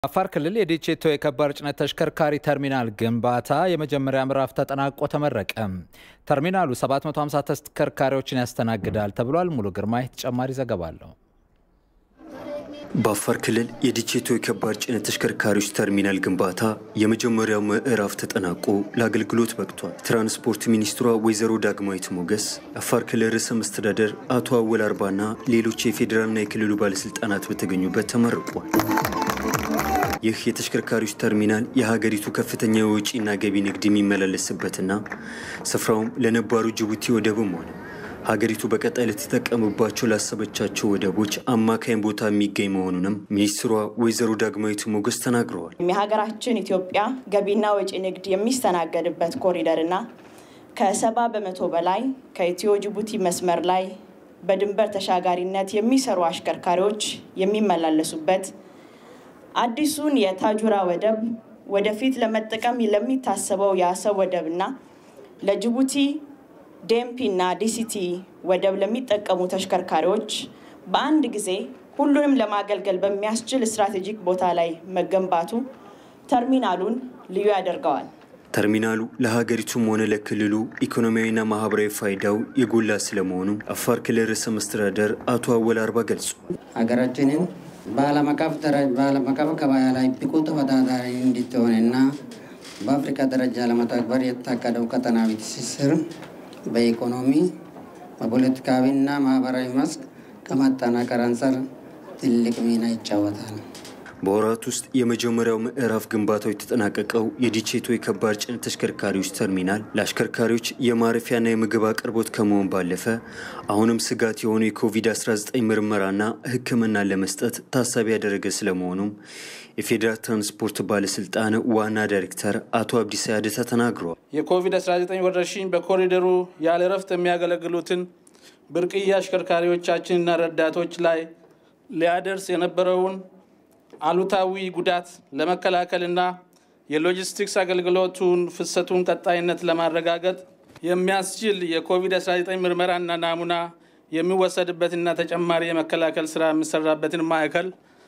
አፋር ክልል የዲቼቶ የከባድ ጭነት ተሽከርካሪ ተርሚናል ግንባታ የመጀመሪያ ምዕራፍ ተጠናቆ ተመረቀ። ተርሚናሉ 750 ተሽከርካሪዎችን ያስተናግዳል ተብሏል። ሙሉ ግርማይ ተጨማሪ ዘገባ አለው። በአፋር ክልል የዲቼቶ የከባድ ጭነት ተሽከርካሪዎች ተርሚናል ግንባታ የመጀመሪያው ምዕራፍ ተጠናቆ ለአገልግሎት በቅቷል። ትራንስፖርት ሚኒስትሯ ወይዘሮ ዳግማዊት ሞገስ፣ አፋር ክልል ርዕሰ መስተዳደር አቶ አወል አርባና ሌሎች የፌዴራልና የክልሉ ባለስልጣናት በተገኙበት ተመርቋል። ይህ የተሽከርካሪዎች ተርሚናል የሀገሪቱ ከፍተኛ የወጪና ገቢ ንግድ የሚመላለስበትና ስፍራውም ለነባሩ ጅቡቲ ወደብም ሆነ ሀገሪቱ በቀጣይ ልትጠቀምባቸው ላሰበቻቸው ወደቦች አማካኝ ቦታ የሚገኝ መሆኑንም ሚኒስትሯ ወይዘሮ ዳግማዊት ሞገስ ተናግረዋል። የሀገራችን ኢትዮጵያ ገቢና ወጪ ንግድ የሚስተናገድበት ኮሪደርና ከሰባ በመቶ በላይ ከኢትዮ ጅቡቲ መስመር ላይ በድንበር ተሻጋሪነት የሚሰሩ አሽከርካሪዎች የሚመላለሱበት አዲሱን የታጁራ ወደብ ወደፊት ለመጠቀም ለሚታሰበው የአሰብ ወደብና ለጅቡቲ ዴምፒ እና ዲሲቲ ወደብ ለሚጠቀሙ ተሽከርካሪዎች በአንድ ጊዜ ሁሉንም ለማገልገል በሚያስችል ስትራቴጂክ ቦታ ላይ መገንባቱ ተርሚናሉን ልዩ ያደርገዋል። ተርሚናሉ ለሀገሪቱም ሆነ ለክልሉ ኢኮኖሚያዊና ማህበራዊ ፋይዳው የጎላ ስለመሆኑ አፋር ክልል ርዕሰ መስተዳደር አቶ አወል አርባ ገልጹ ሀገራችንን በዓለም አቀፍ ገበያ ላይ ብቁ ተወዳዳሪ እንድትሆንና በአፍሪካ ደረጃ ለመተግበር የታቀደው ቀጠናዊ ትስስር በኢኮኖሚ በፖለቲካዊና ማህበራዊ መስክ ከማጠናከር አንጻር ትልቅ ሚና ይጫወታል። በወራት ውስጥ የመጀመሪያው ምዕራፍ ግንባታው የተጠናቀቀው የዲቼቶ የከባድ ጭነት ተሽከርካሪዎች ተርሚናል ለአሽከርካሪዎች የማረፊያና የምግብ አቅርቦት ከመሆን ባለፈ አሁንም ስጋት የሆኑ የኮቪድ-19 ምርመራና ሕክምናን ለመስጠት ታሳቢ ያደረገ ስለመሆኑም የፌዴራል ትራንስፖርት ባለስልጣን ዋና ዳይሬክተር አቶ አብዲሳ ያደታ ተናግረዋል። የኮቪድ-19 ወረርሽኝ በኮሪደሩ ያለ እረፍት የሚያገለግሉትን ብርቅዬ አሽከርካሪዎቻችንና ረዳቶች ላይ ሊያደርስ የነበረውን አሉታዊ ጉዳት ለመከላከልና የሎጂስቲክስ አገልግሎቱን ፍሰቱን ቀጣይነት ለማረጋገጥ የሚያስችል የኮቪድ-19 ምርመራና ናሙና የሚወሰድበትና ተጨማሪ የመከላከል ስራ የሚሰራበትን ማዕከል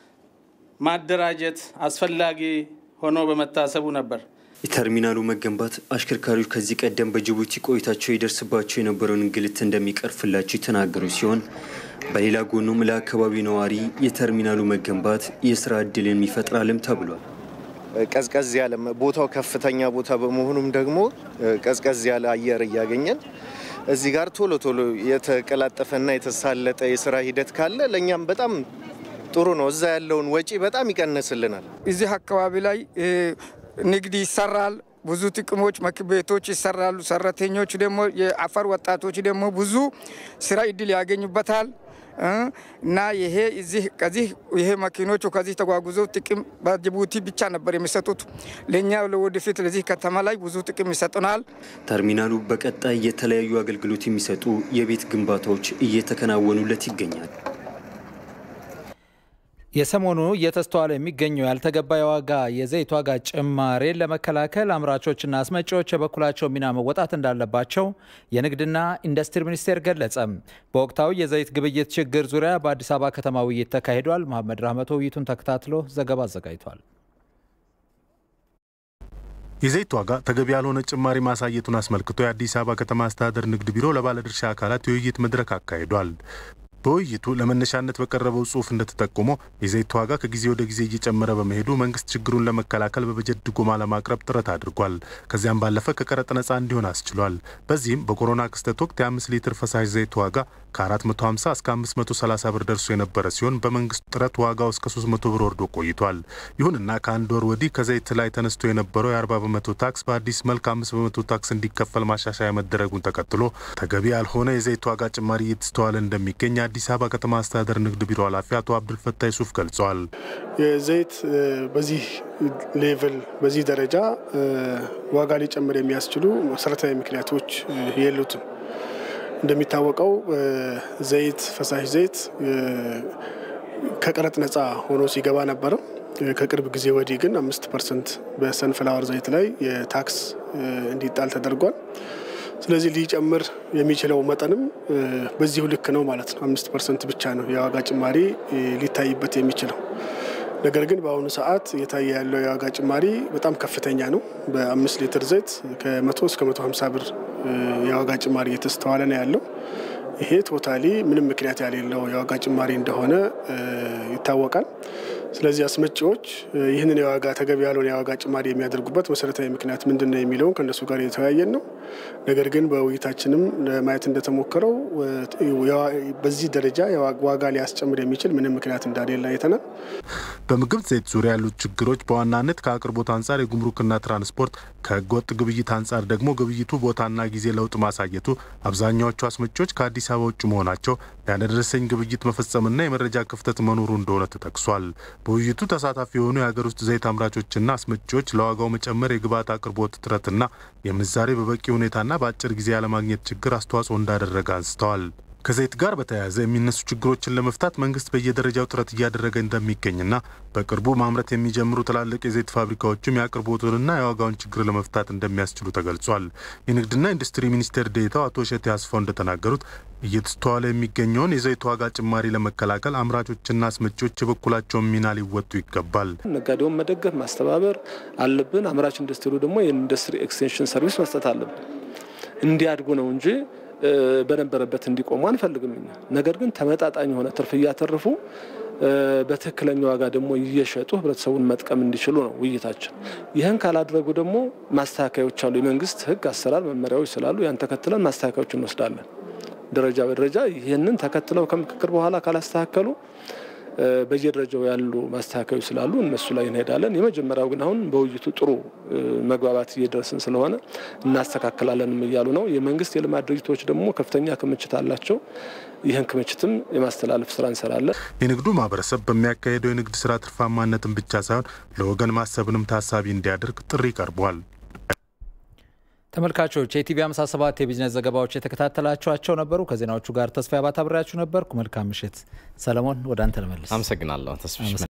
ማደራጀት አስፈላጊ ሆኖ በመታሰቡ ነበር። የተርሚናሉ መገንባት አሽከርካሪዎች ከዚህ ቀደም በጅቡቲ ቆይታቸው ይደርስባቸው የነበረውን እንግልት እንደሚቀርፍላቸው የተናገሩ ሲሆን በሌላ ጎኑም ለአካባቢው ነዋሪ የተርሚናሉ መገንባት የስራ እድልን ይፈጥራልም ተብሏል። ቀዝቀዝ ያለ ቦታው ከፍተኛ ቦታ በመሆኑም ደግሞ ቀዝቀዝ ያለ አየር እያገኘን እዚህ ጋር ቶሎ ቶሎ የተቀላጠፈና የተሳለጠ የስራ ሂደት ካለ ለእኛም በጣም ጥሩ ነው። እዛ ያለውን ወጪ በጣም ይቀንስልናል። እዚህ አካባቢ ላይ ንግድ ይሰራል። ብዙ ጥቅሞች ቤቶች ይሰራሉ። ሰራተኞች ደግሞ የአፋር ወጣቶች ደግሞ ብዙ ስራ እድል ያገኙበታል እና ይሄ እዚህ ከዚህ ይሄ መኪኖቹ ከዚህ ተጓጉዘው ጥቅም በጅቡቲ ብቻ ነበር የሚሰጡት። ለእኛ ለወደፊት ለዚህ ከተማ ላይ ብዙ ጥቅም ይሰጡናል። ተርሚናሉ በቀጣይ የተለያዩ አገልግሎት የሚሰጡ የቤት ግንባታዎች እየተከናወኑለት ይገኛል። የሰሞኑ እየተስተዋለ የሚገኘው ያልተገባ የዋጋ የዘይት ዋጋ ጭማሬን ለመከላከል አምራቾችና አስመጪዎች የበኩላቸው ሚና መወጣት እንዳለባቸው የንግድና ኢንዱስትሪ ሚኒስቴር ገለጸ። በወቅታዊ የዘይት ግብይት ችግር ዙሪያ በአዲስ አበባ ከተማ ውይይት ተካሂዷል። መሐመድ ራህመቶ ውይይቱን ተከታትሎ ዘገባ አዘጋጅቷል። የዘይት ዋጋ ተገቢ ያልሆነ ጭማሪ ማሳየቱን አስመልክቶ የአዲስ አበባ ከተማ አስተዳደር ንግድ ቢሮ ለባለድርሻ አካላት የውይይት መድረክ አካሂዷል። በውይይቱ ለመነሻነት በቀረበው ጽሁፍ እንደተጠቆመው የዘይት ዋጋ ከጊዜ ወደ ጊዜ እየጨመረ በመሄዱ መንግስት ችግሩን ለመከላከል በበጀት ድጎማ ለማቅረብ ጥረት አድርጓል። ከዚያም ባለፈ ከቀረጥ ነጻ እንዲሆን አስችሏል። በዚህም በኮሮና ክስተት ወቅት የ5 ሊትር ፈሳሽ ዘይት ዋጋ ከ450 እስከ 530 ብር ደርሶ የነበረ ሲሆን በመንግስት ጥረት ዋጋው እስከ 300 ብር ወርዶ ቆይቷል። ይሁንና ከአንድ ወር ወዲህ ከዘይት ላይ ተነስቶ የነበረው የ40 በመቶ ታክስ በአዲስ መልክ 5 በመቶ ታክስ እንዲከፈል ማሻሻያ መደረጉን ተከትሎ ተገቢ ያልሆነ የዘይት ዋጋ ጭማሪ እየተስተዋለ እንደሚገኝ የአዲስ አበባ ከተማ አስተዳደር ንግድ ቢሮ ኃላፊ አቶ አብዱልፈታ ዩሱፍ ገልጸዋል። የዘይት በዚህ ሌቭል በዚህ ደረጃ ዋጋ ሊጨምር የሚያስችሉ መሰረታዊ ምክንያቶች የሉትም። እንደሚታወቀው ዘይት ፈሳሽ ዘይት ከቀረጥ ነጻ ሆኖ ሲገባ ነበረ። ከቅርብ ጊዜ ወዲህ ግን አምስት ፐርሰንት በሰንፍላወር ዘይት ላይ የታክስ እንዲጣል ተደርጓል። ስለዚህ ሊጨምር የሚችለው መጠንም በዚሁ ልክ ነው ማለት ነው። አምስት ፐርሰንት ብቻ ነው የዋጋ ጭማሪ ሊታይበት የሚችለው። ነገር ግን በአሁኑ ሰዓት እየታየ ያለው የዋጋ ጭማሪ በጣም ከፍተኛ ነው። በአምስት ሊትር ዘይት ከመቶ እስከ መቶ ሀምሳ ብር የዋጋ ጭማሪ እየተስተዋለ ነው ያለው። ይሄ ቶታሊ ምንም ምክንያት ያሌለው የዋጋ ጭማሪ እንደሆነ ይታወቃል። ስለዚህ አስመጪዎች ይህንን የዋጋ ተገቢ ያልሆነ የዋጋ ጭማሪ የሚያደርጉበት መሰረታዊ ምክንያት ምንድን ነው የሚለውን ከእነሱ ጋር የተወያየን ነው። ነገር ግን በውይይታችንም ለማየት እንደተሞከረው በዚህ ደረጃ ዋጋ ሊያስጨምር የሚችል ምንም ምክንያት እንዳሌለ አይተናል። በምግብ ዘይት ዙሪያ ያሉት ችግሮች በዋናነት ከአቅርቦት አንጻር የጉምሩክና ትራንስፖርት፣ ከህገወጥ ግብይት አንጻር ደግሞ ግብይቱ ቦታና ጊዜ ለውጥ ማሳየቱ፣ አብዛኛዎቹ አስመጪዎች ከአዲስ አበባ ውጭ መሆናቸው፣ ያለደረሰኝ ግብይት መፈጸምና የመረጃ ክፍተት መኖሩ እንደሆነ ተጠቅሷል። በውይይቱ ተሳታፊ የሆኑ የሀገር ውስጥ ዘይት አምራቾችና አስመጪዎች ለዋጋው መጨመር የግብዓት አቅርቦት እጥረትና የምንዛሬ በበቂ ሁኔታና በአጭር ጊዜ ያለማግኘት ችግር አስተዋጽኦ እንዳደረገ አንስተዋል። ከዘይት ጋር በተያያዘ የሚነሱ ችግሮችን ለመፍታት መንግስት በየደረጃው ጥረት እያደረገ እንደሚገኝና በቅርቡ ማምረት የሚጀምሩ ትላልቅ የዘይት ፋብሪካዎችም የአቅርቦቱንና የዋጋውን ችግር ለመፍታት እንደሚያስችሉ ተገልጿል። የንግድና ኢንዱስትሪ ሚኒስቴር ዴኤታው አቶ እሸቴ አስፋው እንደተናገሩት እየተስተዋለ የሚገኘውን የዘይት ዋጋ ጭማሪ ለመከላከል አምራቾችና አስመጪዎች የበኩላቸውን ሚና ሊወጡ ይገባል። ነጋዴውን መደገፍ ማስተባበር አለብን። አምራች ኢንዱስትሪው ደግሞ የኢንዱስትሪ ኤክስቴንሽን ሰርቪስ መስጠት አለብን። እንዲያድጉ ነው እንጂ በነበረበት እንዲቆሙ አንፈልግም እኛ። ነገር ግን ተመጣጣኝ የሆነ ትርፍ እያተረፉ በትክክለኛ ዋጋ ደግሞ እየሸጡ ህብረተሰቡን መጥቀም እንዲችሉ ነው ውይይታችን። ይህን ካላደረጉ ደግሞ ማስተካከያዎች አሉ። የመንግስት ህግ፣ አሰራር፣ መመሪያዎች ስላሉ ያን ተከትለን ማስተካከያዎች እንወስዳለን። ደረጃ በደረጃ ይህንን ተከትለው ከምክክር በኋላ ካላስተካከሉ በየደረጃው ያሉ ማስተካከያዎች ስላሉ እነሱ ላይ እንሄዳለን። የመጀመሪያው ግን አሁን በውይይቱ ጥሩ መግባባት እየደረስን ስለሆነ እናስተካክላለንም እያሉ ነው። የመንግስት የልማት ድርጅቶች ደግሞ ከፍተኛ ክምችት አላቸው። ይህን ክምችትም የማስተላለፍ ስራ እንሰራለን። የንግዱ ማህበረሰብ በሚያካሄደው የንግድ ስራ ትርፋማነትን ብቻ ሳይሆን ለወገን ማሰብንም ታሳቢ እንዲያደርግ ጥሪ ቀርቧል። ተመልካቾች የኢቲቪ 57 የቢዝነስ ዘገባዎች የተከታተላችኋቸው ነበሩ። ከዜናዎቹ ጋር ተስፋ አባት አብሬያችሁ ነበርኩ። መልካም ምሽት። ሰለሞን ወደ አንተ ልመልስ። አመሰግናለሁ ተስፋ